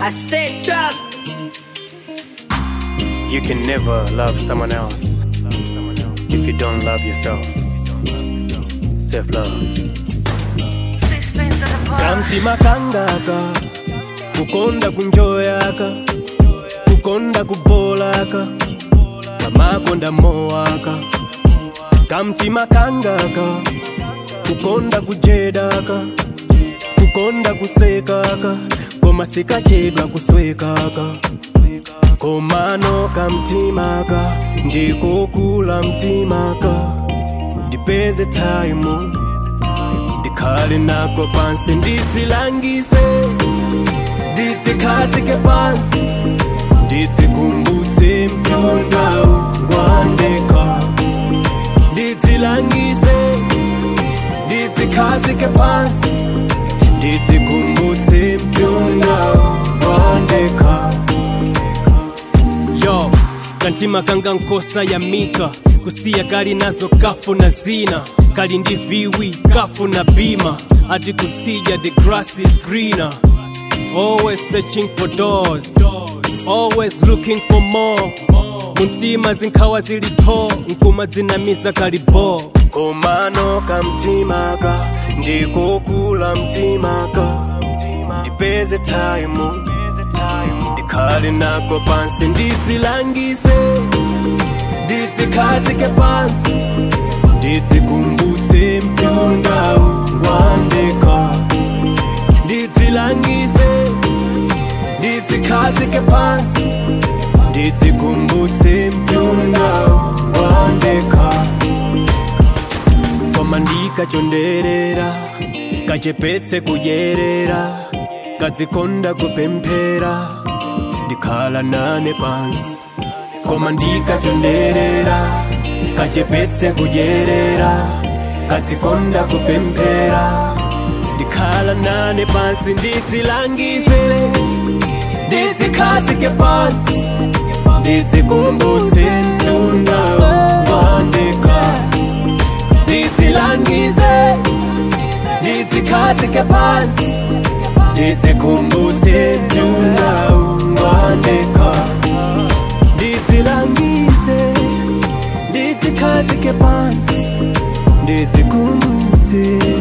I said drop. You can never love someone else if you don't love yourself. Self love. Sixpence on the bar. kamtima kangaka kukonda kunjoyaka kukonda kubolaka kamakonda mowaka kamtima kangaka kukonda kujedaka kukonda kusekaka koma sikachedwa kuswekaka komano kamtimaka ndikokula mtimaka ndipeze taimu ndikhale nako pansi ndidzilangise ndidzikhazike pansi ndidzikumbutse mtundawu ngwandekha ndidzilangise ndidzikhazike pansi ndidzikumbutse mtundawu ngwandekha yo kantima kanga nkosa ya mika kusiya kali nazo kafu na zina kali ndi viwi kafu na bima ati kutsija the grass is greener always searching for doors always looking for more muntima zinkhawa zili tho nkuma zinamiza kalibo komano kamtimaka ndikokula mtimaka ndipeze taimu ndikhale nako pansi ndidzilangise ndidzikhazike pansi ndidzikumbutse mtundawu ngwandekha ndidzilangise ndidzikhazike pansi ndidzikumbutse mtundawu ngwandekha koma ndikachonderera kachepetse kudyerera kadzikonda kupemphera ndikhala nane pansi koma ndikachonderera kachepetse kudyerera kadzikonda kupemphera ndikhala nane pansi ndidzilangise ndidzikhazike pansi ndidzikumbutse mtundawu ngwandekha ndidzilangise ndidzikhazike pansi ndidzikumbutse mtundawu ngwandekha ndidzilangise ndidzikhazike pansi ndidzikumbutse